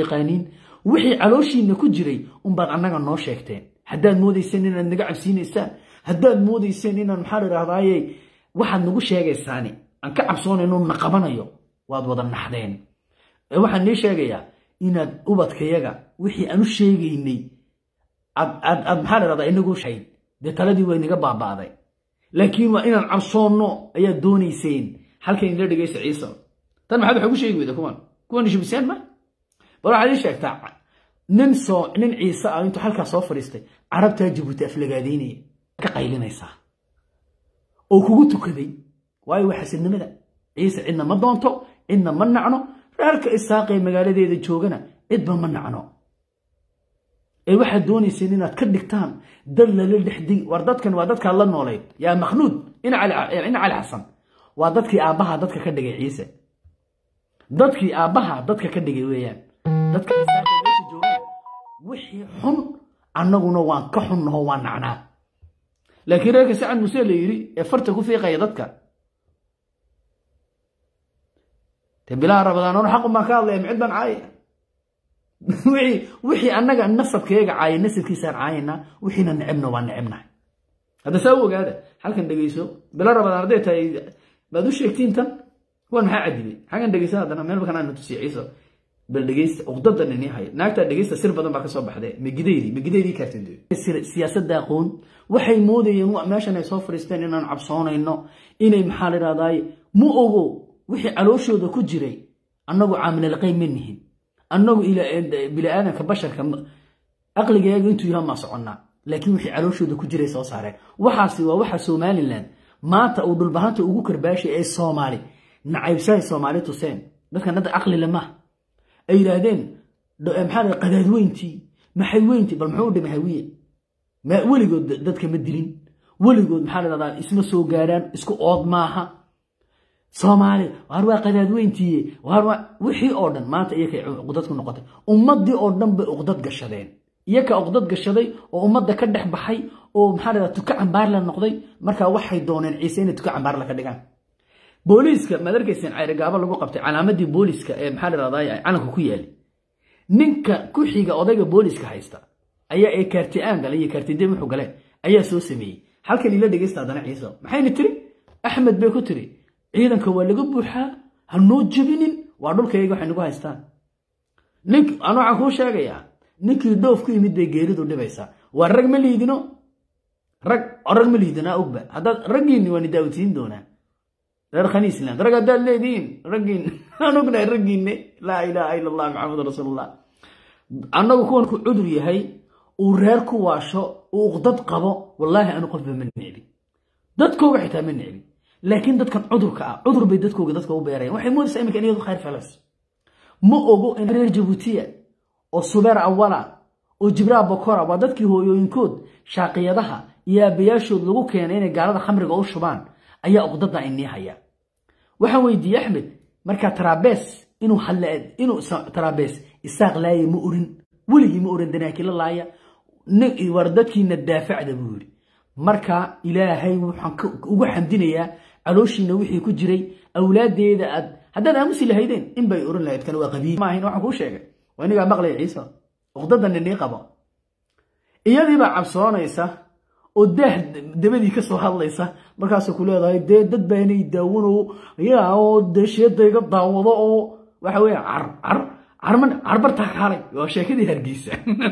yaqaaniin wixii calooshiina ku jiray unbaad annaga noo sheegteen haddaad moodayseen inaad naga cabsiinaysaan haddaad moodayseen inaan maxaa la idhahdaaye waxaad nagu sheegaysaani aan ka cabsoonayno na qabanayo waad wada naxdeen waxaan nii sheegayaa inaad ubadkayaga wixii aan u sheegaynay aad maxaa la dhahdaa inagu shayd dee taladii way naga baaba'day laakiin waa inaan cabsoonno ayaad doonayseen halkan ila dhegaysa ciise tan maxaad waxa ugu sheegi weyda kuwan kuwan shibiseen ma bal waxaad ii sheegtaa nin soo nin ciise ah intuu halkaa soo fadhiistay carabtaa jabuuti aflagaadaynaya ka qaylinaysaa oo kugu tukaday waayo waa xasidnimada ciise cidna ma doonto cidna ma nacno reerka isaaqee magaaladeeda joogana cidba ma nacno ee waxaad doonayseen inaad ka dhigtaan dad lala dhexdig war dadkan waa dadkaad la noolayd yaa makhnuud ina cali xasan waa dadkii aabbaha dadka ka dhigay ciise dadkii aabbaha dadka ka dhigay weeyaan dadka isaaqee meesha joogana wixii xun annaguna waan ka xunnaho waan nacnaa laakiin reerka sacad muuse la yidhi ee farta ku fiiqaya dadka te bilaha rabadaan ono xaqun baan ka hadlaya micid baan caayaya wixii annaga nasabkeega caaya nasabkiisaan caayana wixiina necebna waa necebnahay hadda saa u ogaada halkan dhegeyso bila rabadaan hadday tahay baad u sheegtiin tan kuwan maxaa cadibay xaggan dhegeysa haddana meel bakan aanu tusiya ciiso bal dhegeysta uqdadan ini haya naagtaa dhegeysta sir badan baa kasoo baxdee megidaydi megidaydii kaartid siyaasadda aqoon waxay moodayeen meeshan ay soo fadhiisteen inaan cabsoonayno inay maxaa la idhahdaay ma ogo wixii calooshooda ku jiray annagu caamilalqay ma nihin annagu biniaadanka basharka aqligeega intuu yaha maa soconnaa laakiin wixii calooshooda ku jiray soo saareen waxaasi waa waxa somalilan maanta uu dhulbahanta ugu karbaashay ee soomaali nacaybsahay soomaali tuseen dadkan hadda aqli lemaha ay yidhaahdeen maxaa qadaadweyntii maxay weyntii bal muxuu dhimay hawiye weligood dadka ma dilin weligood maxaa la dhahdaa isma soo gaaraan isku ood maaha soomaali waar waa qadaadweyntiiye wixii oo dhan maanta iyakay uqdad ku noqotay ummadii oo dhan bay uqdad gashadeen iyaka uqdad gashaday oo ummadda ka dhex baxay oo maxaa la tuka cambaarla noqday markaa waxay dooneen ciise inay tuka cambaarla ka dhigaan booliiska maad arkayseen cayrigaabo lagu qabtay calaamadii booliiska ee maxaa la dhahdaa calanka ku yaali ninka ku xiga odayga booliiska haysta ayaa ee kaarti-aan gale iyo kaartidee muxuu gale ayaa soo sameeyey halkan ila dhegeysta haddana ciise maxayna tiri axmed bay ku tiri ciidanka waa laga buuxaa ha noo jebinin waa dhulkayga waxay nagu haystaan nink anu waxaan kuu sheegayaa ninkii dhoof ku yimid bay geeridu dhibaysaa waa rag ma liidino rag rag ma liidinaa ogba haddaad raggiinni waa ni daawisiin doonaa reer khaniisland rag haddaad leedihiin raggiin aan ognahay raggiinne laa ilaaha ila allah maxamed rasuulullah annagu kuwan ku cudur yahay uu reer ku waasho uu uqdad qabo wallaahi anu qofba ma necbi dadkooga xitaa ma necbi laakiin dadkan cudurka ah cudur bay dadkooga dadka u beerayan waxay moodaysaa iminka in iyadu khayr falas ma ogo in reer jabuutiya oo subeer awala oo jibraa bokora waa dadkii hooyooyinkood shaaqiyadaha iyo aabbayaashood lagu keenay inay gaalada khamriga u shubaan ayaa uqdada inii haya waxaan weydiiyey axmed markaa tarabees inuu inuu tarabees isaaq laaya ma orin weligii ma oran danaakila laaya war dadkiina daafacda buu yidhi marka ilaahay waxaan ugu xamdinayaa calooshiina wixii ku jiray awlaadeeda aad haddaad aamusi lahaydeen in bay oran lahayd kan waa qabiil maahin waxaan kuu sheegay waa inigaa maqlaya ciise uqdadan inii qabo iyadiibaa cabsoonaysa oo daah dabadii ka soo hadlaysa markaasay ku leedahay dee dad baanay daawano yaa oo dee sheedayga daawado oo waxa weeye car car carman carbartaa kaalay waa sheekadii hargeysa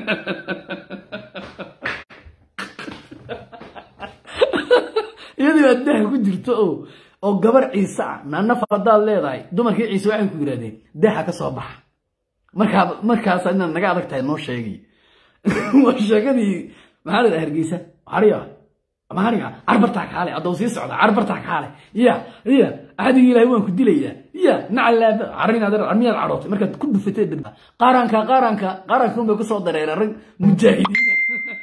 iyadii baa daah ku jirto oo oo gabar ciise ah naanaf haddaad leedahay dumarkii ciise waxay ku yidhahdeen daaha ka soo baxa markaa markaas inaad naga adag tahay noo sheegi waa sheekadii maxaa la dhaha hargeysa hariya mahariga carbartaa kaale haddau sii socda carbartaa kaale ya ya axadigii ilahay waan ku dilayaa ya nacalaaba carinaad armiyaad cadhootay markaad ku dhufatay dhib qaaranka qaaranka qaaranka unbay kusoo dareera rag mujaahidiina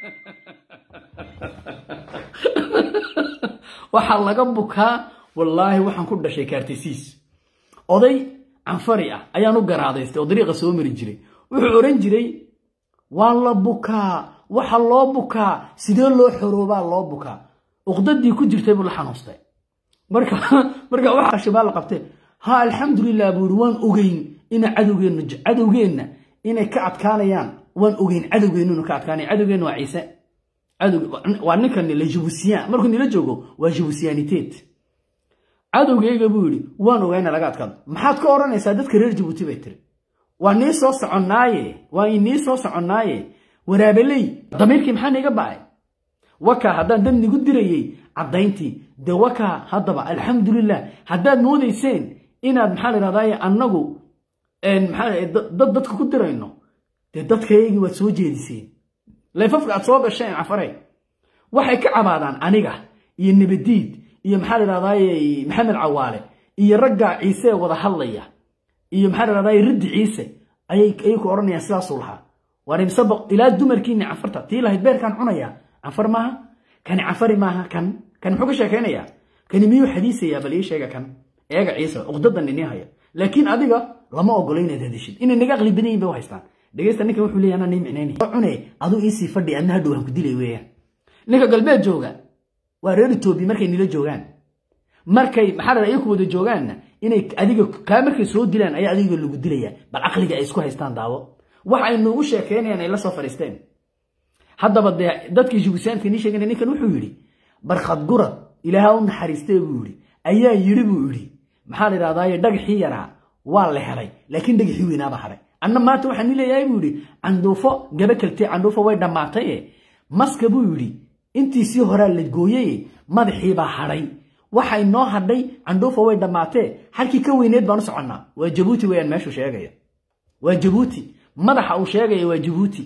waxaa laga bukaa wallaahi waxaan ku dhashay kaartisiis oday canfari ah ayaan u garaadaystay oo dariiqa soo mari jiray wuxuu oran jiray waa la bukaa waxa loo bukaa sidee loo xoroobaa loo bukaa uqdadii ku jirtay buu la xanuustay marka marka waxa shibaa la qabtay ha alxamdulilah buu yidhi waan ogeyn ina cadowgeenna cadowgeenna inay ka adkaanayaan waan ogeyn cadowgeennuna ka adkaanaya cadowgeennu waa ciise waa ninkan la jibusiyan markuu nila joogo waa jibusiyaniteed cadowgeyga buu yidhi waan ogayna laga adkaado maxaad ka odhanaysaa dadka reer jabuuti bay tiri waa nii soo soconnaaye waa inii soo soconnaaye waraabeley damiirkii maxaa niiga ba'ay wakaa haddaan dad nigu dirayey caddayntii dee wakaa haddaba alxamdulilah haddaad moodayseen inaad maxaa layidhahdaye annagu dad dadka ku dirayno dee dadkaygii waad soo jeediseen layfafka aad soo gasheen cafaray waxay ka cabaadaan aniga iyo nabadiid iyo maxaa layidhahdaye maxamed cawaale iyo ragga ciise wada hadlaya iyo maxaa layidhahdaye riddi ciise ayay ku odhanayaan sidaasuu lahaa waanibsaba ilaa dumarkiini cafarta tii lahayd beerkaan cunaya cafar maaha kani cafari maaha kan kan muxuu ka sheekaynayaa kani miyuu xadiisayaa bal ii sheega kan eega ciise uqdadan inii haya laakiin adiga lama ogolo inaad hadishid inay naga aqli badan yihin bay u haystaan dhegeysta ninkan wuxuu leeyahay anaa nii micnaynaya cune aduu iisii fadhi adna hadhow han ku dilay weeyaan ninka galbeed jooga waa reer etoobiya markay nila joogaan markay maxaa la iyaku wada joogaanna inay adiga kaa markay soo dilaan ayaa adiga lagu dilaya bal caqliga ay isku haystaan daawo wax ay noogu sheekeynayaan ay la soo fadhiisteen haddaba dee dadkii jibusaanka nii sheegana ninkan wuxuu yidhi barkhad gurad ilaaha u naxariistee buu yidhi ayaa yidhi buu yidhi maxaa la yidhahdaaye dhagaxii yaraa waa la helay laakiin dhagaxii weynaaba hadhay anna maanta waxaan ni leeyahay buu yidhi candhuufo gaba kaltee candhuufo way dhammaataye maska buu yidhi intiisii horaa la gooyey madaxiibaa hadhay waxay noo hadhay candhuufo way dhammaatee halkii ka weyneed baan u soconnaa waa jabuuti weyaan meeshuu sheegaya waa jabuuti madaxa uu sheegaya waa jabuuti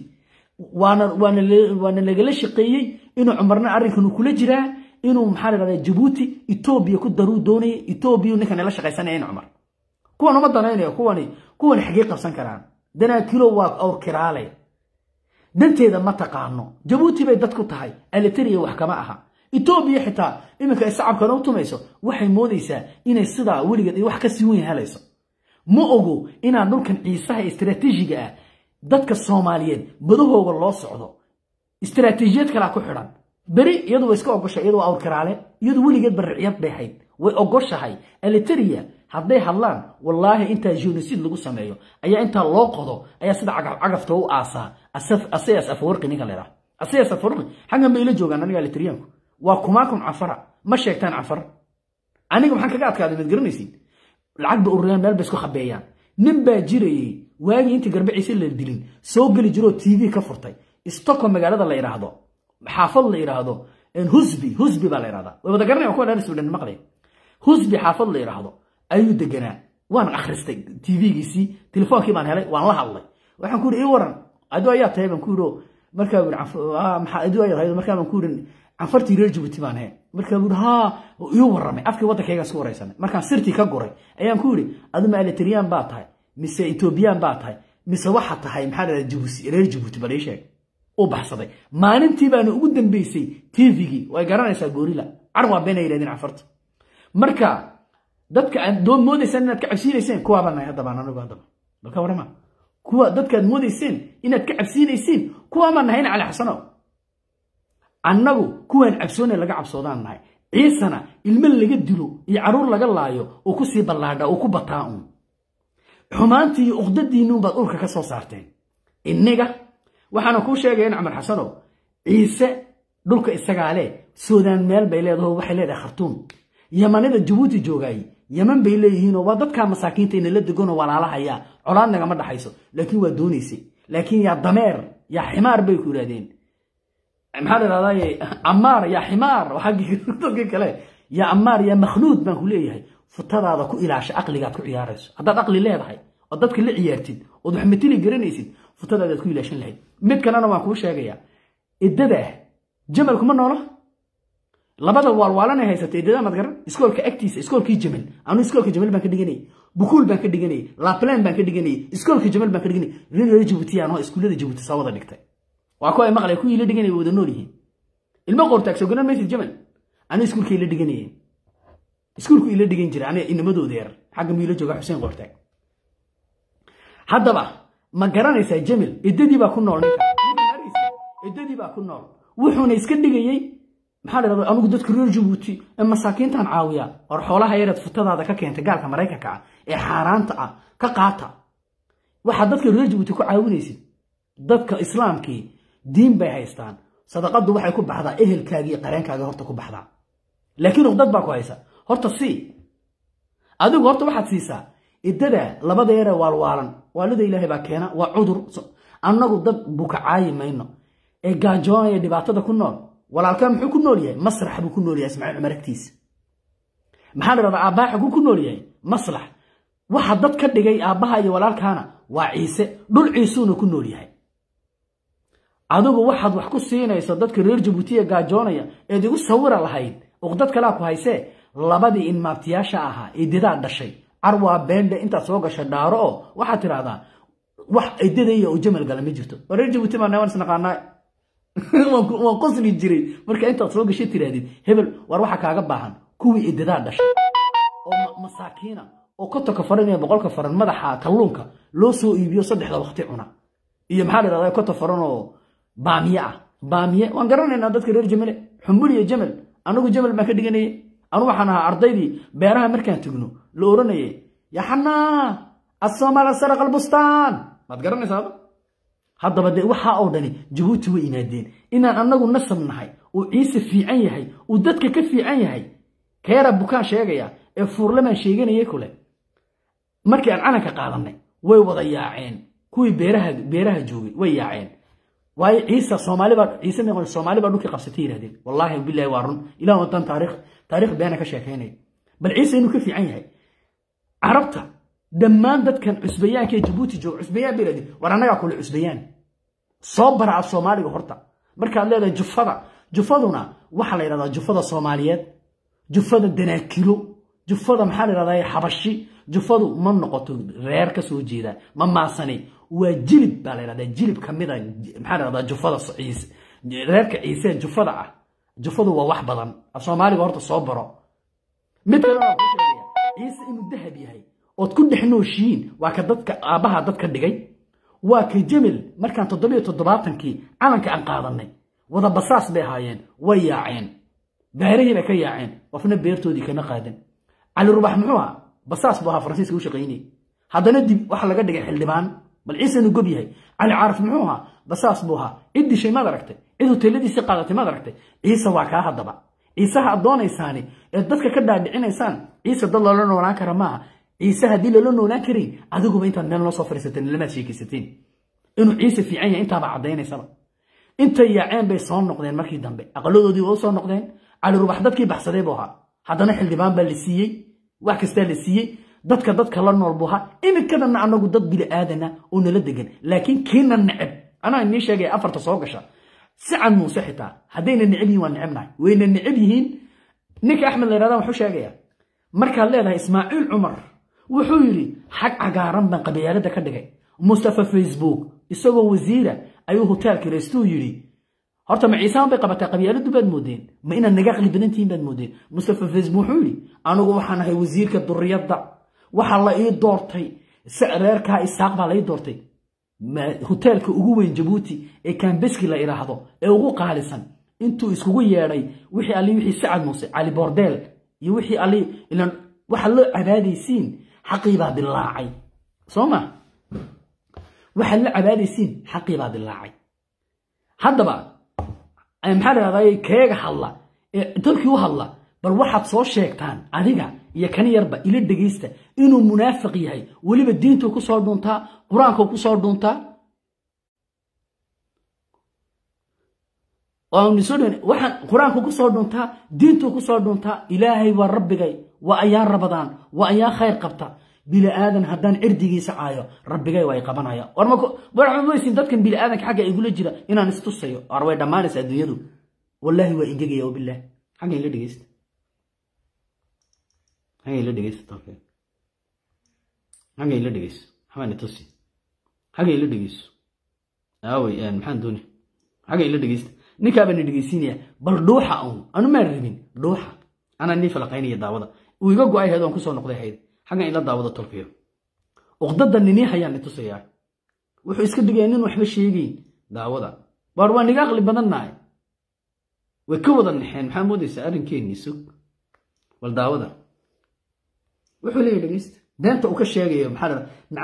waana lagala shaqeeyey inuu cumarna arrinkan uu kula jiraa inuu maxaa la dhahdaa jabuuti etoobiya ku daruu doonaya etoobiya ninkan la shaqaysanaya in cumar kuwan uma danaynayo kuwani kuwani xaggee qabsan karaan danaakilo waa awr kiraale danteeda ma taqaano jabuuti bay dad ku tahay alitariya wax kama aha etoobiya xitaa iminka ay sacabkana u tumayso waxay moodaysaa inay sidaa weligeed wax ka sii weyn helayso ma ogo inaan dhulkan ciisaha istaraatiijiga ah dadka soomaaliyeed badahooga loo socdo istaraatiijiyad kalaa ku xidhan beri iyadu way iska ogoshay iyadu waa awrkaraale iyadu weligeed bariciyad bay hayd way ogoshahay aliteria hadday hadlaan wallaahi intaa genocid lagu sameeyo ayaa intaa loo qodo ayaa sida cagafta u aasaa asayas afawarqi ninka leedaha asayas afawarqi xaggan bay ila joogaan aniga aliteriyaanku waa kumaakum cafara ma sheegtaan cafar aniga maxaan kaga adkaaday maad garanaysid lacag ba ururiyaan meel bay isku khabeeyaan nin baa jirayey waagii intii garbe ciise la dilin soo geli jiroo t v ka furtay stockholm magaalada la yidhaahdo xaafad la yidhaahdo husbi husbi baa la yidhahdaa way wada garanaya kuwa dhan sweden maqlay husbi xaafad la yidhaahdo ayuu deganaa waan akhristay tvgiisii telefoonkii baan helay waan la hadlay waxaan ku yidhi ii waran adu ayaa tahay baan ku yidhi markaa adu ayaa tahay markaa baan ku yidhi canfartii reer jabuuti baan he markaa buu yidhi haa ii warramay afkii waddankaygaan isku waraysanay markaan sirtii ka guray ayaan ku yidhi aduma aliteriyan baa tahay mise etoobiyaan baa tahay mise waxaa tahay maxaa dhahda jabuuti reer jabuuti bal ii sheeg u baxsaday maalintii baana ugu dambeysay tvgii way garanaysaa goorila car waa been ay yidhahdeen canfarta marka dadka aad doon moodaysaan inaad ka cabsiinayseen kuwaabaa nahay haddabaan anigu haddaba balka warama kuwa dadkaad moodayseen inaad ka cabsiinayseen kuwaabaa nahayna cali xasano annagu kuwaan cabsoone laga cabsoodaan nahay ciisana ilmo laga dilo iyo caruur laga laayo oo ku sii ballaadha oo ku bataa uun xumaantii iyo uqdadiinnuunbaad urka ka soo saarteen inniga waxaana kuu sheegaya in camar xasanow ciise dhulka isagaa leh suudaan meel bay leedaho waxay leedahay khartuum yamanida jabuuti joogaay yaman bay leeyihiinoo waa dadkaa masaakiinta inala deganoo walaalahayaa colaad nagama dhaxayso laakiin waa doonaysay laakiin yaa dameer yaa ximaar bay ku yidhahdeen maxaa la idhahdaye amaar yaa ximaar dadkii kale yaa amaar yaa makhluud baan ku leeyahay futadaada ku ilaasha aqligaad ku ciyaarayso haddaad aqli leedahay oo dadka la ciyaartid ood wax matili garanaysid futadaadaad ku ilaashan lahayd mid kalena waan kuu sheegayaa iddada ah jamalkuma noola labada waalwaalanay haysata iddada maad garan iskoolka agtiisa iskoolkii jamal anu iskoolka jamal baan ka dhiganayay bukuul baan ka dhiganayay laplan baan ka dhiganayay iskoolka jamal baan ka dhiganayay reer jabuuti anoo iskuullada jabuuti soo wada dhigtay waa kuwa ay maqlay kuwii la dhiganaya wada nool yihiin ilmo qoortaag soo garan maysid jamal anu iskuulkay la dhiganayeen iskuulku ila dhigan jira aniga inamadooda yar xagga miila jooga xuseen qoortaag haddaba ma garanaysaa jamil iddadii baa ku nool iddadii baa ku nool wuxuuna iska dhigayey maxaa la dhahda anigu dadka reer jabuuti ee masaakiintan caawiya or xoolaha yareed futadaada ka keentay gaalka maraykanka ah ee xaaraanta ah ka qaata waxaad dadka reer jabuuti ku caawinaysid dadka islaamkii diin bay haystaan sadaqadu waxay ku baxdaa ehelkaaga iyo qareenkaaga horta ku baxdaa laakiin uqdad baa ku haysa horta sii adigu horta waxaad siisaa iddada labada yaree waalwaalan waalida ilaahay baa keena waa cudur annagu dad bukacaayi mayno ee gaajoonaya dhibaatada ku nool walaalkaa muxuu ku nool yahay masrax buu ku nool yahay ismaaciil cumar agtiisa maxaa la dhahdaa aabbaha xaguu ku nool yahay maslax waxa dad ka dhigay aabbaha iyo walaalkaana waa ciise dhul ciisuuna ku nool yahay adigu waxaad wax ku siinayso dadka reer jabuutiya gaajoonaya eed igu sawira lahayd uqdad kalaa ku haysee labadii inmaabtiyaasha ahaa ididaa dhashay carwaa beendhe intaad soo gasha dhaaro oo waxaad tidhahdaa wax idadaya oo jamal gala ma jirto waa reer jabuuti baa newan isnaqaanaa waan qosli jiray marka intaad soo gashay tirahdid hebel war waxa kaaga baahan kuwii ididaa dhashay oo masaakiina oo kotonka faran iyo boqolka faran madaxa kalluunka loo soo iibiyo saddexda waqti cuna iyo maxaa la dhahdaa koton faran oo baamiye ah baamiye waan garanaynaa dadka reer jamale xumbul iyo jamal anagu jamal baan ka dhiganayay anu waxaan ahaa ardaydii beeraha markaan tegno la oranayay yaxanaa asoomaala saraq albustaan maad garanaysaaba haddaba dee waxaa oo dhani jabuuti way imaadeen inaan annagu nasab nahay uu ciise fiican yahay uu dadka ka fiican yahay keera bukaan sheegaya ee fuurlamaan sheeganayay kule markii aan calanka qaadanay way wada yaaceen kuwii beeraha beeraha joogay way yaaceen waayo ciise soomaalibaa ciise meeqon soomaali baa dhulkii qabsatay yidhahdeen wallaahi billahi waa run ilah wadan taariikh taariikh beena ka sheekaynaya bal ciise inuu ka fiican yahay carabta dhammaan dadkan cusbayaanka ee jabuuti jooga cusbayaan bay yidhahdeen war annagaa kule cusbayaan soo bara af soomaaliga horta markaad leedahay jufada jufaduna waxaa la yidhahdaa jufada soomaaliyeed jufada danaakilo jufada maxaa la yidhahdaa xabashi jufadu ma noqoto reer ka soo jeeda ma maasani waa jilib baa la yidhahdaa jilib ka mida maxaa la yidhahdaa jufada ciise reerka ciise jufada ah jufadu waa wax badan af soomaaliga horta soo baro mid kalena ku sheegaya ciise inuu dahab yahay ood ku dhex nooshihiin waa ka dadka aabbaha dadka dhigay waa ka jamel markaan toddobiyo toddobaatankii calanka aan qaadanay wada basaas bay ahaayeen way yaaceen beerihii bay ka yaaceen qofna beertoodii kama qaadan cali rubax muxuu ahaa basaas buu ahaa faransiiska u shaqaynayay haddana dib waxa laga dhigay xildhibaan bal ciise inuu gob yahay cali caarif muxuu ahaa basaas buu ahaa cid dishay maad aragtay cid hoteeladiisii qaadatay maad aragtay ciise waa kaa haddaba ciisaha aad doonaysaani eed dadka ka dhaadhicinaysaan ciise dad loola noolaan kara maaha ciise haddii loola noolaan karin adiguba intaad meel noo soo fadhiisateen lamaad sheekaysateen inuu ciise fiican yahay intaaba caddaynaysaba intay yaaceen bay soo noqdeen markii dambe aqaladoodii waa u soo noqdeen cali rubax dadkii baxsaday buu ahaa haddana xildhibaan baa la siiyey wax kastaa la siiyey dadka dadka la nool buu ahaa iminkadana anagu dad bili aadana oo nala degan laakiin kiina neceb anaa inii sheegaya afarta soo gasha si can muuse xitaa haddayna neceb yihin waa necebnahay wayna neceb yihiin ninka axmed la yhahda wuxuu sheegaya markaad leedahay ismaaciil cumar wuxuu yidhi xag cagaaran baan qabyaalada ka dhigay mustafa facebook isagoo wasiira ayuu hoteelka reystuu yidhi horta ma ciisaan bay qabataa qabyaaladu baad moodeen ma inaad naga aqli badantihiin baad moodeen mustafa facebook wuxuu yidhi anigu waxaan ahay wasiirka duriyadda waxaa la ii doortay reerkaa isaaq baa la ii doortay hoteelka ugu weyn jabuuti ee kambeski la idhaahdo ee ugu qaalisan intuu iskugu yeedhay wixii alli wixii sacad muuse cali bordeel iyo wixii alli ilan waxa loo cabaadaysiin xaqii baa dilaacay soo ma waxaad la cabaadaysiin xaqii baa dilaacay haddaba maxaa lahahday keega hadla ee dadkii u hadla bal waxaad soo sheegtaan adiga iyo kan yarba ila dhegaysta inuu munaafiq yahay weliba diintuu ku soo dhuuntaa qur-aankuu ku soo dhuuntaa waxaan qur-aanku ku soo dhuuntaa diintuu ku soo dhuuntaa ilaahay waa rabbigay waa ayaan rabadaan waa ayaan khayr qabta bili aadan haddaan cirdigiisa caayo rabbigay waa ay qabanaya warmaysin dadkan bili aadanka xagga igula jira inaan istusayo ar way dhammaanaysa adduunyadu wallaahi waa ingegaya wabilah xagga ila dhegeysta xagga ila dhegeysta xagga ila dhegeyso xamaani tusi xagga ila dhegeyso aawey maxaan dooni xagga ila dhegeysta ninkaa baan dhegeysiinaya bal dhuuxa un anu maan rabin dhuuxa anaa nii falaqaynaya daawada uu iga go-ay hayd oon kusoo noqday hayd xaggan ila daawada tolkiyo uqdada ninii hayaan itusayaa wuxuu iska dhigaya nin waxba sheegayn daawada waar waa niga aqli badannahay way ka wada naxeen maxaa moodaysaa arrinkeenii sug bal daawada wuxuu leeyahy dhegeysta beenta uu ka sheegayo maxaa la nacam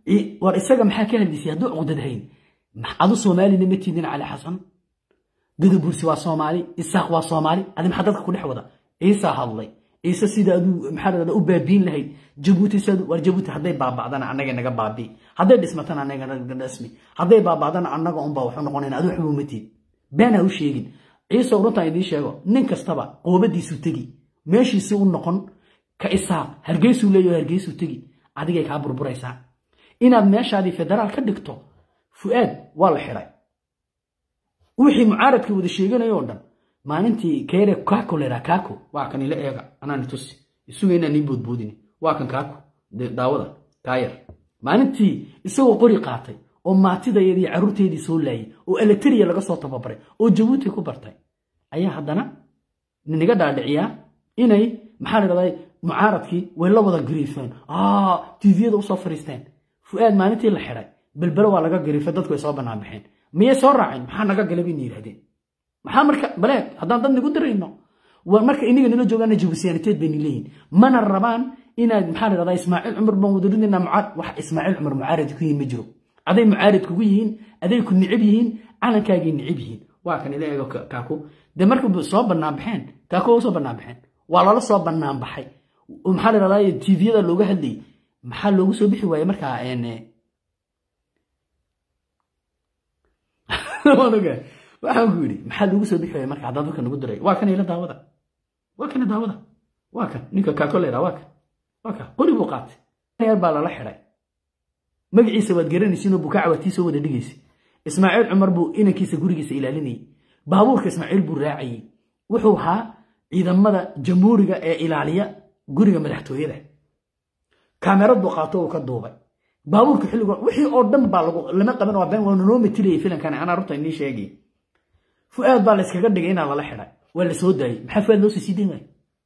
war isaga maxaa ka hadlisay hadduu cuqdad hayn adu soomaalina ma tiidin cali xasan gadabursi waa soomaali isaaq waa soomaali adi maxaa dadka ku dhex wada ciisaa hadlay ciise sida aduu maxaa ladhahda u baabiin lahayd jabuuti sida war jabuuti hadday baaba'dana annaga naga baabii hadday dhismatana annaga naga dhismi hadday baaba'dana annaga unbaa waxu noqonayna adu waxba uma tiid been ha u sheegin ciise runtaan idiin sheego nin kastaba qoobadiisu tegi meeshiisii u noqon ka isaaq hargeysuu leeyaho hargeysuu tegi adigay kaa burburaysaa inaad meeshaadii federaal ka dhigto fu'aad waa la xiday wixii mucaaradka wada sheeganayo o dhan maalintii keere kako lera kako waa kan ila eega anaani tusi isuga inaan nii boodboodini waa kan kako daawada kaayar maalintii isagoo qori qaatay oo maatidayadii carruurteedii soo laayay oo eletriya laga soo tababaray oo jabuuti ku bartay ayaa haddana niga dhaadhiciyaa inay maxaa la dhahdaa mucaaradkii way la wada gariifeen tviyada usoo fariisteen fu'aad maalintii la xiday belbelo waa laga gariifay dadku ay soo bannaan baxeen miyay soo raaceen maxaa naga galay bayna yidhahdeen maxaa marka baleeg haddaan dad nagu dirayno marka iniga nala joogaana jabusiyaaniteed bayna leeyihin mana rabaan inaad maxaa la dhahdaa ismaaciil cumar baan wada ridnayna mucaad wax ismaaciil cumar mucaarad ku yihin ma jiro aday mucaarad kugu yihiin aday ku nicib yihiin calankaagay nicib yihiin waa kan ila eego kaaku dee marka soo bannaan baxeen kaaku waa soo bannaan baxeen waa lala soo bannaan baxay maxaa la dhahdaa tviyada looga hadlayay maxaa loogu soo bixi waaye markaa waxaan ku yidhi maxaa loogu soo bixi waaya marka haddaan dadka nagu diray waa kan ila daawada waa kana daawada waa kan ninka kaakolera waa kan waa kan qori buu qaatay yar baa lala xiday magaciisa waad garanaysiinoo bukaaca waad tii soo wada dhigaysa ismaaciil cumar buu inankiisa gurigiisa ilaalinayay baabuurka ismaaciil buu raacayey wuxuu ahaa ciidamada jamhuuriga ee ilaaliya guriga madaxtooyada kaamerad buu qaato uu ka duubay baabuurka xilligo wixii oo dhan baa lama qaban waa been waana noo matilayay filankan anaa runta inii sheegay fu'aad baa la iskaga dhigay inaa lala xiday waa la soo daayey maxaa fu'aad loo sii sii dayn waaya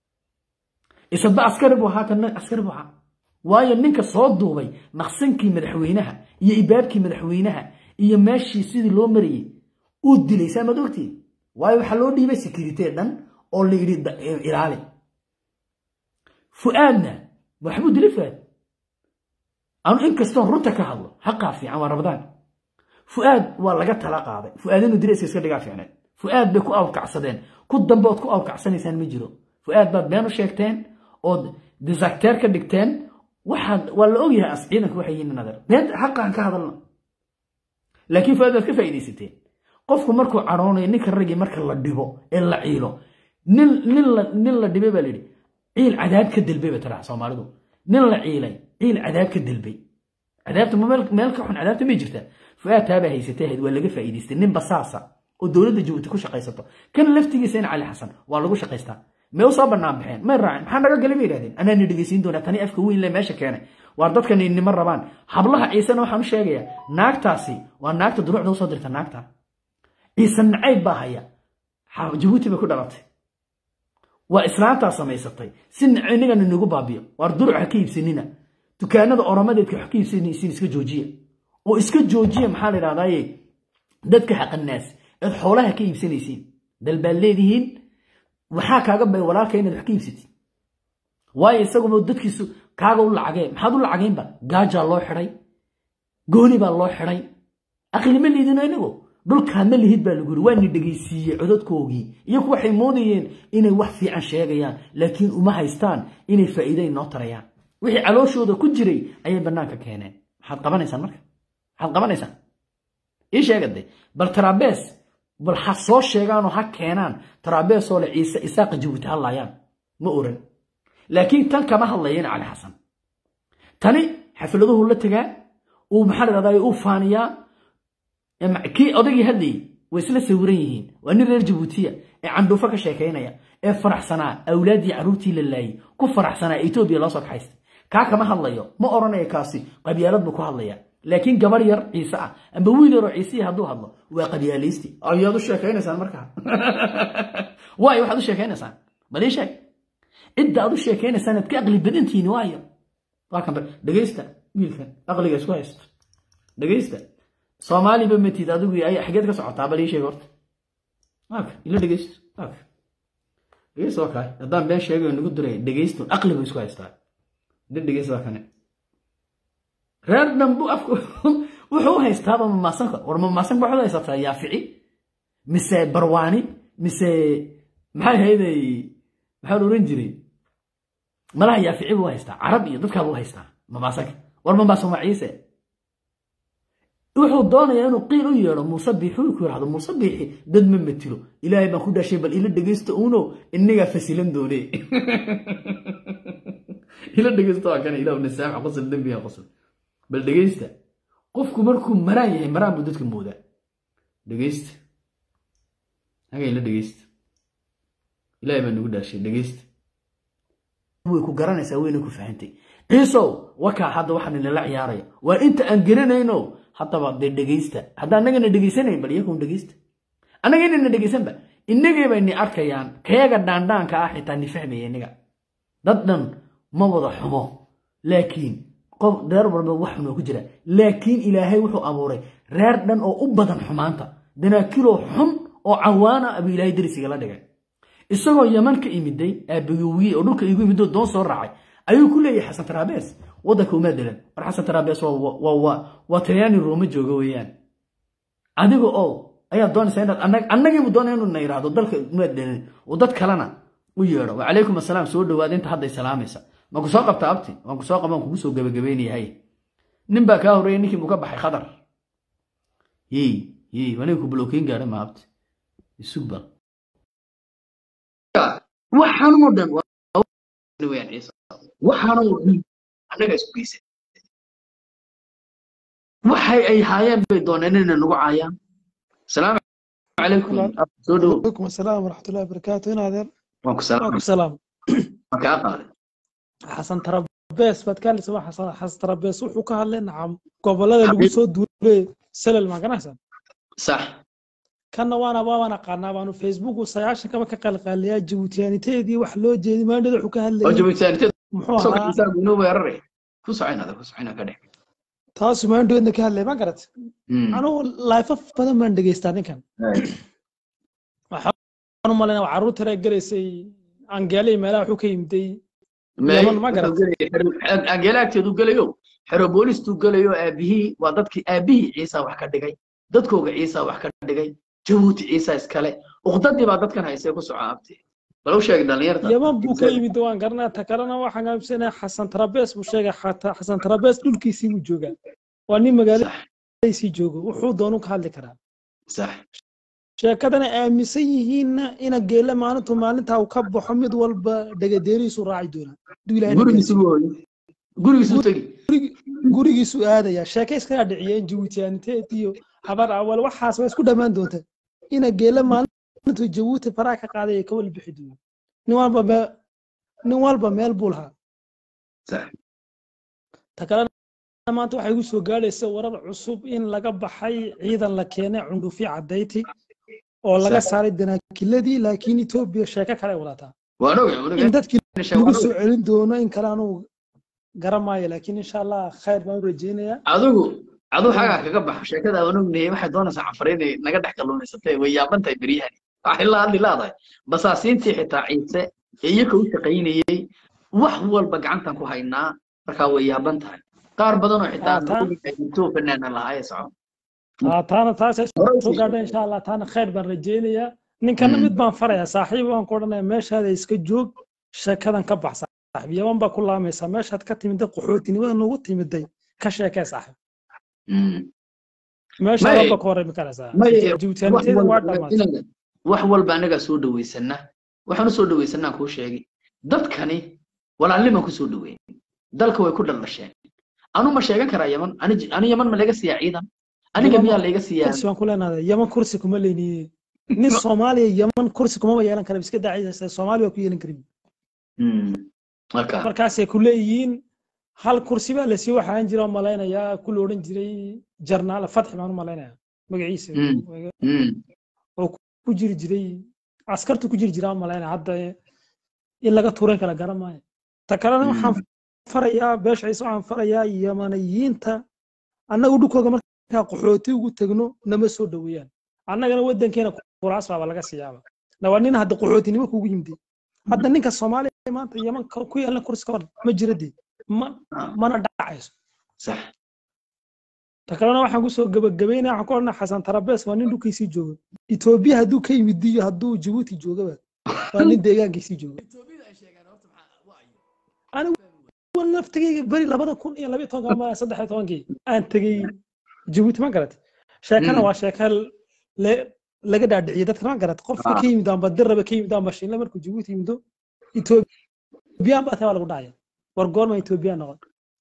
isadba askari buu ahaa kana askari buu ahaa waayo ninka soo duubay maqsankii madaxweynaha iyo ibaabkii madaxweynaha iyo meeshii sidii loo marayey uu dilay saamaad ogtiin waayo waxaa loo dhiibay sekiritee dhan oo la yidhi ilaali fu'aadna waxbuu dilay fu'aad anu inkastoon runta ka hadlo xaqaa fiican waa rabadaan fu'aad waa laga tala qaaday fu'aad inuu dirayska iska dhigaa fiicneed fu'aad bay ku awrkacsadeen ku dambe ood ku awrkacsanaysaan ma jiro fu'aad baad been u sheegteen ood desacteer ka dhigteen waxaad waa la ogyahay as ciidanku waxay yihiin nadar been xaqaan ka hadalna laakiin fu'aad baad ka faa'iidaysateen qofku markuu cadhoonayo ninka raggii marka la dhibo ee la ciilo nin nin la nin la dhibay baa la yidhi ciil cadaab ka delbay ba tiraa soomaalidu nin la ciilay ciil cadaab ka delbay cadaabta ma meel ka xun cadaabta may jirtaa fu'aad taabaa haysatay ahayd waa laga faa'iidaystay nin basaasa oo dowladda jabuuti ku shaqaysato kan laftigiisa in cali xasan waa lagu shaqaystaa may u soo bannaan baxeen may raaceen maxaa naga galay bay yidhahdeen anaani dhegaysiin doonaa tani afka weyn le meesha keenay waar dadka ninnimo rabaan hablaha ciisena waxaan u sheegayaa naagtaasi waa naagta duruucda usoo dirta naagta ciise nacayb baa haya jabuuti bay ku dhalatay waa islaantaa samaysatay si inagana nagu baabiyo waar duruc ha ka iibsanina dukaanada oromadeedka wax ka iibsanaysiin iska joojiya oo iska joojiya maxaa la idhahdaaye dadka xaqanaas eed xoolaha ka iibsanaysiin dal baad leedihiin waxaa kaaga bay walaalka inaad wax ka iibsatid waayo isaguba dadkiisu kaaga u lacagee maxaad u lacageynba gaajaa loo xidhay gooni baa loo xidhay aqlima liidino inagu dhulkaadna lihid baa lagu yiri waa ni dhegaysiiyey codadkoogii iyaku waxay moodayeen inay wax fiican sheegayaan laakiin uma haystaan inay faa'iiday noo tarayaan wixii calooshooda ku jiray ayay bannaanka keeneen maxaad qabanaysaan marka maxaad qabanaysaan ii sheegade bal tarabees bal ha soo sheegaanoo ha keenaan tarabeesoo le ciise isaaqa jabuuti hadlaayaan ma oran laakiin tan kama hadlayeen cali xasan tani xafladuhu la tegaa uu maxaa la dhahdaa uu faaniyaa kii odagii hadlayey way isla sawiran yihiin waa nin reer jabuutiya ee candhuufo ka sheekaynaya ee faraxsanaa awlaaddii carruurtii la laayey ku faraxsanaa etoobiya loo soo kaxaystay kaa kama hadlayo ma odhanayo kaasi qabyaalad buu ku hadlaya laakiin gabar yar ciise ah amba wiil yaroo ciisiya hadduu hadlo waa qabyaalaysti ayaad u sheekaynaysaan markaa waayo waxaad u sheekaynaysaan bal ii sheeg cidda aad u sheekaynaysaan aad ka aqli badantihiin waayo waa kan dhegaysta wiilkan aqliga isku haysto dhegaysta soomaaliba matid adigu xageed ka socotaa bal ii sheeg horta waaka ila dhegaysto waaka dhegaysto waa kaay haddaan been sheegayo nagu diray dhegaysto aqliba isku haystaa dad dhegaysto waa kane reer dhan buu afka wuxuu u haystaaba mamaasanka war mamaasanka waxaad u haysataa yaafici mise barwaani mise maxay hayday maxaa la oran jiray malaha yaafici buu haystaa carab iyo dadkaa buu haystaa mamaasanka war mamaasan waa ciise wuxuu doonayaa inuu qiil u yeedho muuse biixi uu ku yidhahdo muuse biixi dad ma matilo ilaahay baan ku dhashay bal ila dhegaysta uuno innagaa fasilan doone ila dhegaysta waa kana ilahu nasaamax qosol dembiga qosol bal dhegaysta qofku markuu maraan yahay maraan buu dadka moodaa dhegaysta haga ila dhegaysta ilaahay baa nagu dhaashay dhegaysta way ku garanaysaa wayna ku fahantay ciisow wakaa hadda waxaan inala ciyaaraya waa inta aan garanayno haddaba dee dhegaysta hadda annagana dhegaysanayn bal iyakuun dhegaysta annaga inayna dhegaysanba innagay bayni arkayaan kayaga dhaandhaanka ah xitaa ni fahmaya innaga dad dhan ma wada xumo laakiin qof reer walba wax xun oo ku jira laakiin ilaahay wuxuu abuuray reer dhan oo u badan xumaanta danaakiloo xun oo cawaana abuu ilaahay darisiga la dhigay isagoo yaman ka imiday aabagowiye oo dhulka igu imidoo doon soo raacay ayuu ku leeyahay xasan taraabees waddanka uma delan war xasan taraabees waa talyaani rooma jooga weeyaan adiga oo ayaa doonaysaa inaad annagiibu doonaya inuu na yidhaahdo dalka uma delan oo dad kalena u yeedho wacalaykum assalaam soo dhawaada inta hadday salaamaysa ma ku soo qabta abti waan ku soo qabaan kugu soo gebagabaynayahay nin baa kaa horreeyay ninkii buu ka baxay khadar yey yey aniga ku blokeyn gaadha ma abti isug bal waxaanoo dhan waxaanoo dhan annaga isku geysa waxay ay haayeen bay dooneen inay nagu caayaan salaamu calaykum soo dhowo عليكم السلام ورحمة الله وبركاته هنا هذا waan ku salaam وعليكم السلام waan kaa qaaday حسن ترابيس بتكلم سوا حسن حسن ترابيس وحو كهله نعم gobolada lagu soo duulay salal ma ganacsan sax kana waana waana qaanaa baanu facebook sayaashan kaba ka qalqaaliyaa jabuutiyaaniteedii wax loo jeedi maandhada wuxuu ka oo hadlayay jabitaaniteed muxuu soo ahaa kacisaa inuu weeraray ku soconada ku socona ka dhex taasu maandhoodna ka hadlay ma garat anugu laifaf badan baan dhegeystaa ninkan waxaan u malaynaa carruurta reer galaysay angeelay meelaha wuxuu ka yimiday Yaman ma garat. angeela agteedu gelayo xero boolistuu gelayo aabihii waa dadkii aabihii ciisa wax ka dhigay dadkooga ciisa wax ka dhigay jabuuti ciisa iskale uqdadii baa dadkan haysay ku soco abti bal u sheeg dhalinyarta yaman buu ka yimid waan garanaa ta kalena waxaan aaminsanaya xasan tarabees buu sheegay xataa xasan tarabees dhulkiisii buu joogaa waa nin sax magaaladiisii joogo wuxuu doonu ka hadli karaa sax sheekadana aaminsan yihiinna ina geela maalintu maalintaa uu ka baxo mid walba dhegadeerihiisu raaci doonaa haduu ilaahay na gurigiisu gaarsiiyo. hooyo gurigiisu tegi Gurigi- gurigiisu aadaya sheeke iskaga dhiciyeen jabuutiyaaniteed iyo habar awal waxaas waa isku dhammaan doonta ina geela maalintu jabuuti faraha ka qaaday ay ka wal bixi doonaa nin walba me- nin walba meel buu lahaa sax ta kalena maanta waxay igu soo gaadhaysa warar cusub in laga baxay ciidan la keenay cundhufi cadayti oo laga Sax. saaray danaakiladii laakiin etoobiya sheeko kale ay wadataa waan ogay waan in ogay dadkii Sheeg, lagu waan soo ogay. celin doono in kale anuu garamaayo laakiin insha allah khayr baan u rajeynayaa adigu adigu xagaa kaga baxo sheekada aan ognahay waxay doonaysaa canfar inay naga dhex kalluumaysatay way yaabantahay beryahani waxay la hadli laadahay basaasiintii xitaa ciise ee iyaka u shaqaynayey wax walba gacantan ku haynaa markaa way yaaban tahay qaar badan oo xitaa Ah, taa- intoo fanaana lahaa ee soco Ah, taana taasay Hore u soo sii gaadha insha allah taana khayr baan rajeynayaa ninkana Mm. mid baan farayaa saaxiib waan ku odhanaya meeshaada iska joog sheekadan ka bax saaxiib yaban baa ku laamaysaa meeshaad ka timiday qaxootinimada nagu timiday ka sheekee saaxiib Mm. meesha May- walba ka warrami karaysaa may- jabuutiyaaniteeda wax waa walba dhammaatay inaga- wax walba anagaa soo dhaweysana waxaan usoo dhaweysanaa kuu sheegay dadkani walaalniman kusoo dhaweyn dalka way ku dhaldhasheen anu ma sheegan karaa yaman ani ani yaman ma laga siiyaa ciidan aniga Yaman miyaa layga siiyaa kursi baan ku leenahay yaman kursi kuma leyniye nin soomaaliya yaman kursi kumaba yeelan kara iska daacisa soomaaliya waa ku yeelan karin Mm. marka markaasay ku leeyihiin hal kursi baa lasii waxaan jira malaynayaa ku la odhan jiray jarnaal fatxi baan u malaynayaa magaciisa Mm. Mm. ku jiri jiray askartu ku jiri jiraa malaynaya hadda in laga tuuran kala garan maayo ta kalena Mm. waxaan farayaa beesha ciise waxaan farayaa yamaniyiinta annagu dhulkooga markaa qaxooti ugu tegno nama soo dhaweeyaan annagana waddankeena kuraas baaba laga siiyaaba na waa nin hadda qaxootinimo kugu yimid hadda ninka soomaaliya maanta yaman ka- ku yeelan kursi ka hor ma jira dee ma Ah, mana dhacayso sax ta kalena waxaan kusoo gabagabaynaya waxaan ku odhanaa xasan tarabees waa nin dhulkiisii jooga etoobiya hadduu ka yimid iyo hadduu jabuuti joogaba waa nin deegaankiisii jooga anigu laftigayga beri labada kun iyo labiyo tobanka ama saddex iyo tobankii aan tegey jabuuti ma garat sheekana waa sheeka le- laga dhaadhiciyay dadka ma garat qofka Ah. ka yimid amba dirraba ka yimid amba shinle markuu jabuuti yimido etoobiyaan baa tahay waa lagu dhacaya war goorma etoobiyaan noqon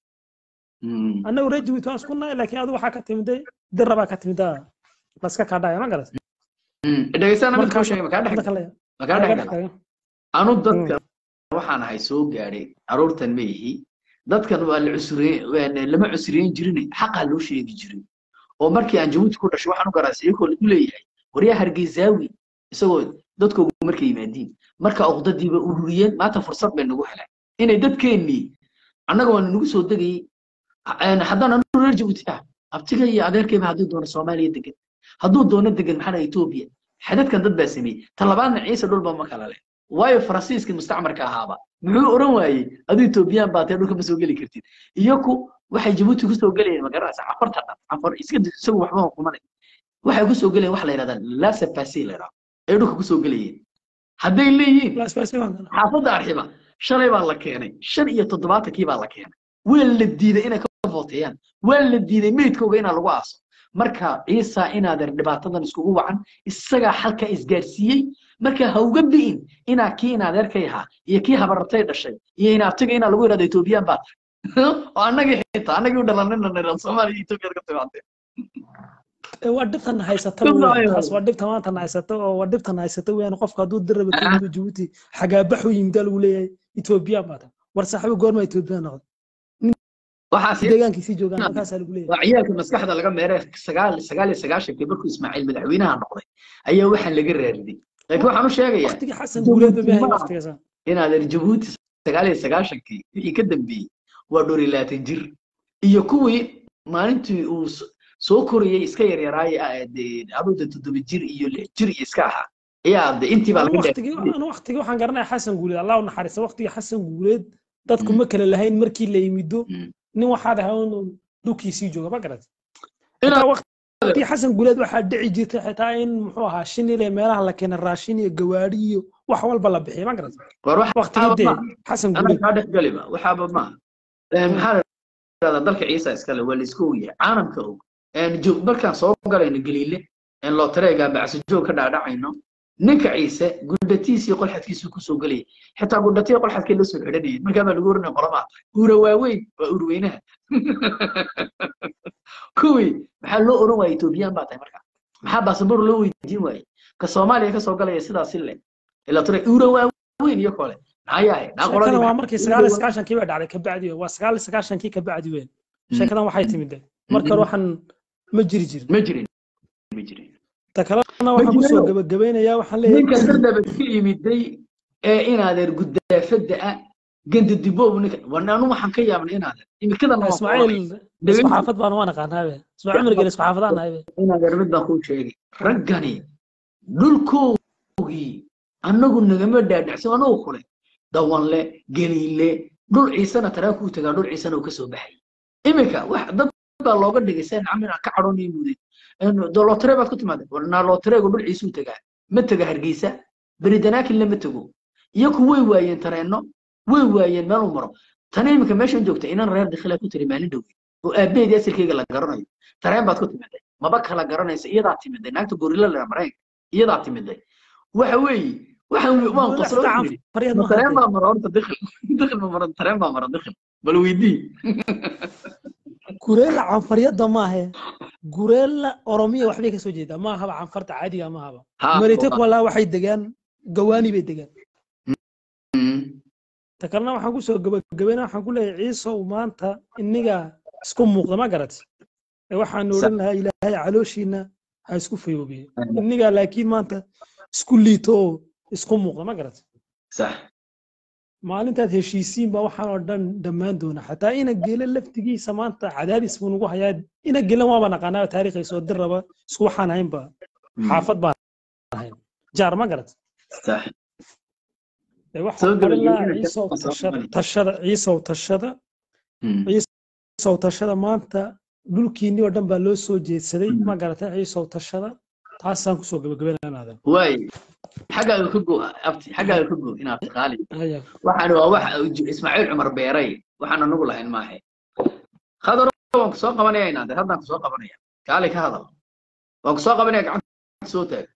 annagu reer jabuuti waan isku nahay laakiin adigu waxaa ka timiday dirra baa ka timida laska kaa dhacaya ma garat dhegeysana mid kuu Markaas- sheegay makaa dhex dadka le- makaa laga dhex dhex tago. anu dadka waxaan ahay soo gaadhay aroortan ma ihi dadkan waa la cusriye lama cusriyeyn jirin xaqaa loo sheegi jiray oo markii aan jabuuti ku dhashay waxaan u garaasay iyagoo lagu leeyahay waryaa hargeysaawi isagoo dadkoogu markay yimaadiin marka uqdadiiba ururiyeen maanta fursad bay nagu heleen inay dadkeennii annaga waa nagu soo degayey Een, haddaan anu reer jabuuti ah abtiga iyo adeerkayba hadduu doono soomaaliya degan hadduu doono degan maxaa dhahay etoobiya xadadkan dad baa sameeyey ta labaadna ciise dhulba ma kala leh waayo faransiiska mustacmarka ahaaba muxuu oran waayey aduu etoobiyaan baa tee dhulka ma soo geli kartid iyaku waxay jabuuti kusoo gelayeen magaranaysa cafarta dhan cafar iska di- isagu waxba kumanay waxay kusoo gelayeen wax la yidhahdaa lasa pasi la yidhahdo ay dhulka kusoo gelayeen hadday leeyihiin La isbaasi baan galaa. xaafadda arxiba shalay baa la keenay shan iyo toddobaatankii baa la keenay waa la diiday inay ka footeeyaan waa la diiday meydkooga inaa lagu aaso marka ciisa inaadan dhibaatadan iskugu wacan isagaa xalka isgaarsiiyey marka ha uga bi'in inaa kii inaadeerkay ahaa iyo kii habarartay dhashay iyo inaabtiga inaa lagu yidhahdo etoobiyaan baa tahay oo annagii xitaa annagii u dhalanina nairobi soomaaliya iyo etoobiya ka timaadee Ee, waa dhibtan haysata Dhib weeyaan. maayo. taas waa dhibta maanta haysata oo waa dhibtan haysata weeyaan qofka hadduu dirraba ka yimid jabuuti xagaabax u yimid lagu leeyahay etoobiyaan baa tahay war saaxiibo goorma etoobiyaan noqon waxaas deegaankiisii joogaan halkaasaa lagu leeyahay waa ciyaalka maskaxda laga meeray sagaal sagaal iyo sagaashankii markuu ismaaciil madaxweynaha noqday ayaa waxaan laga raariday laakiin waxaan u sheegayaa waqtigii xasan guuleed ba maahay Jabuuti ma- waqtigaasa inaadan jabuuti sagaal iyo sagaashankii wixii ka dambeeyey waa dhowr iyo labaatan jir iyo kuwii maalintii uu s- soo korayey iska yaryaraaye ah, dee aduuda toddoba jir iyo lix jir iyo iska ahaa ayaa de intii baa anu laga waqtigii dhaafiyey anu waqtigii waxaan garanaya xasan guuleed allah u naxariista waqtigii xasan guuleed dadku ma kala lahayn markii la yimido Mm. nin waxaad ahaa inuu dhulkiisii jooga ma garat Inaa- xitaa waqtigii xasan guuleed waxaa dhici jirtay xitaa in muxuu ahaa shinile meelaha la keena raashin iyo gawaari iyo wax walba la bixiyay ma garat war wax waqtigii dee maaha. xasan anaa guuleed kaa dhex galiba waxaaba maaha Eh, maxaa la yidhahdaa dalka ciisa iskale waa laisku ogyahay caalamka og En jo- markaan soo galayno galiile en lootareega bacsi joog ka dhaadhacayno ninka ciise gudhatiis iyo qolxadkiisu kusoo gelaya xitaa gudhatiya qolxadkay la soo xidhanayeen markaa baa lagu oranaya qolamaa tahay uura waaweyn waa urweynaha kuwii maxaa loo oran waaya etoobiyaan baa tahay markaa maxaa baasaboor loo weydiin waaye ka soomaaliya kasoo galaya sidaasi le ila tore uura waaweyn iyo kole maxaa yahay naa sheekadan qoladii waa markii sagaal iyo sagaashankii baa dhacday kabacdi weyn waa sagaal iyo sagaashankii kabacdi weyn sheekadan waxay timid de marka hore waxaan ma jiri jirin ma jirin ma jirin ta kalena waxaan kusoo jirayo. gabagabeynayaa waxaan ninka leeyahay dadaba ka yimiday ee inaadeer gudaafada ah ganda diboob ninka wan anu waxaan ka yaabnay inaadeer imikadan waan ku oranay. ismaaciil Dhegeysi. isku xaafad baan waan aqaanaabe ismaaciil mirgel isku xaafadaan nahabe inaadeer mid baan kuu sheegay raggani dhulkoogii annagu nagama dhaadhacsan annagu kule dawanle geliile dhul ciisana taraa kuu tagaa dhul ciisana uu ka soo baxay iminka wax dad baa looga dhigay seen camina ka cadhoonay muday dolotare baad ku timaadeen warnaa lootareegu dhul ciisuu tagaa ma tega hargeysa beridanaakil lama tego iyaku way waayeen tareenno way waayeen meel u maro tana iminka meeshan joogta inan reer dikhila ku tiri maalin dhowey oo aabaheedii asalkeyga la garanayo tareen baad ku timiday maba kala garanaysa iyadaa timiday naagta gorila lera maraykanka iyadaa timiday waxa weeye waxaan waan qoslo Xitaa yidhi faryad ma ma tareen hadee baa mara horta dikhil dikhil ma mara tareen baa mara dikhil bal weydii gureela canfaryada maahe gureela oromiya waxbay kasoo jeedaa ma ahaba canfarta caadiga ma ahaba Ha, marite waa. kuwalaa waxay degaan gawaani bay degaan Mm. ta kalena waxaan kusoo gabagabeyna waxaan ku leeyahay ciisow maanta iniga isku muuqda ma garat ee waxaan Sa- odhan lahaa ilaahay calooshiina ha isku fayoobiye iniga laakiin maanta isku liito oo isku muuqda ma garat sax maalintaad heshiisiin baa waxaan oo dhan dhammaan doona xataa ina gele laftigiisa maanta cadaadis buu nagu hayaa ina gelan waaba naqaanaa taariikhiisa oo dir raba isku waxaan ahaynba Mm. xaafad baan ahayn jaar ma garat sax ee Soo waxaan oran lahaa gabagabeyna ciisow soo tashada mari. tashada ciisow tashada Mm. ciisow tashada maanta dhulkiinni oo dhan baa loo soo jeedsaday ma garatay ciisow tashada taasaan kusoo gabagabeynaadan waay xaggaaga ka go abti xaggaaga ka go inaad qaali haya waxaan waa wax ismaaciil cumar beeray waxaan anagu lahayn maahe khadar waan ku soo qabanaya inaade haddaan ku soo qabanaya kaali ka hadal waan ku soo qabanaya gacanta soo taag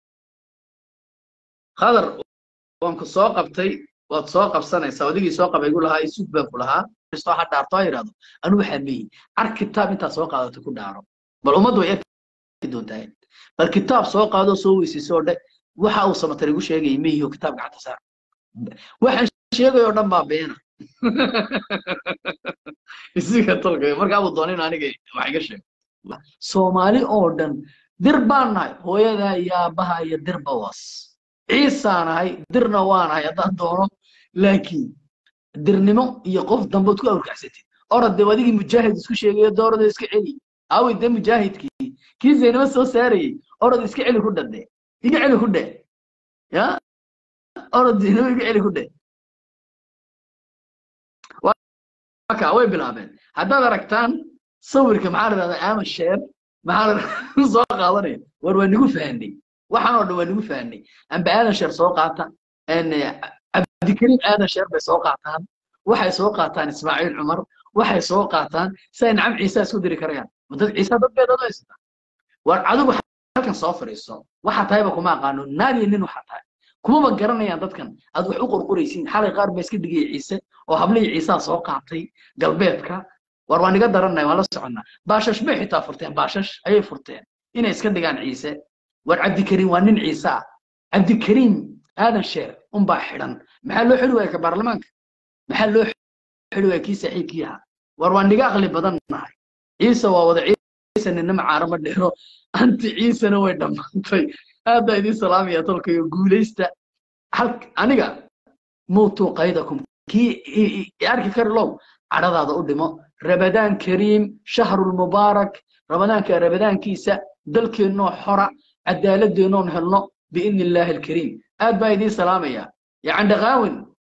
khadar waan ku soo qabtay waad soo qabsanaysaa odigii soo qabay igu lahaa isug baan ku lahaa kristo ha dhaarto ha yidhahdo anigu waxaa meeyi ar kitaab intaad soo qaadato ku dhaaro bal ummaddu way arki doontaa bal kitaab soo qaado soo weysayso oo dhe waxa uu samatar igu sheegayay meeyiho kitaab gacanta saar waxaan sheegayoo dhan baa beena isiga tolkay markaa buu doonin aniga wax iga sheeg soomaali oo dhan dir baan nahay hooyadaa iyo aabbaha iyo dirba was ciisaa nahay dirna waa nahay haddaan doono laakiin dirnimo iyo qof dambood ku awrkacsatid orod dee adigii mujaahid isku sheegayo doorada iska celi aawey dee mujaahidkii kii zaynimo soo saarayey orod iska celi ku dhade iga celi ku dhe ya orod zaynimo iga celi ku dhe marka way bilaabeen haddaad aragtaan sawirka maxaa la dhahdaa ama sheer maxaa la soo qaadanaya war waa nigu fahanay waxaan oo dhan waa nigu fahanay amba aadan sheer soo qaata cabdikariim aadan sheer bay soo qaataan waxay soo qaataan ismaaciil cumar waxay soo qaataan siay nacam ciise isku diri karayaan dad ciise dad bay dad haysata war adigu halkan soo fadhiiso waxa tahayba kuma aqaano naag iyo nin waxa tahay kumaba garanayaan dadkan aad wax u qorqoraysiin xalay qaar baa iska dhigaya ciise oo hablihii ciisaa soo qaatay galbeedka war waan iga daranay waan la soconnaa baashash bay xitaa furteen baashash ayay furteen inay iska dhigaan ciise war cabdikariim waa nin ciise ah cabdikariim aadan sheer unbaa xidhan maxaa loo xidhi waaya ka baarlamaanka maxaa loo xidhi waaya kii saaxiibkii ahaa war waan niga aqli badan nahay ciise waa wada ciise nina macaarama dheero anti ciisena way dhammaantay aad baa idiin salaamaya tolkayo guulaysta hal aniga muutuu qaydakum kii arki kari low cadhadaada u dhimo rabadaan kariim shahrulmubaarak ramadaanka rabadaankiisa dalkeennoo xora cadaaladeennoon helno biidni illaahi alkariim aad baa idiin salaamaya yacandhaqaawin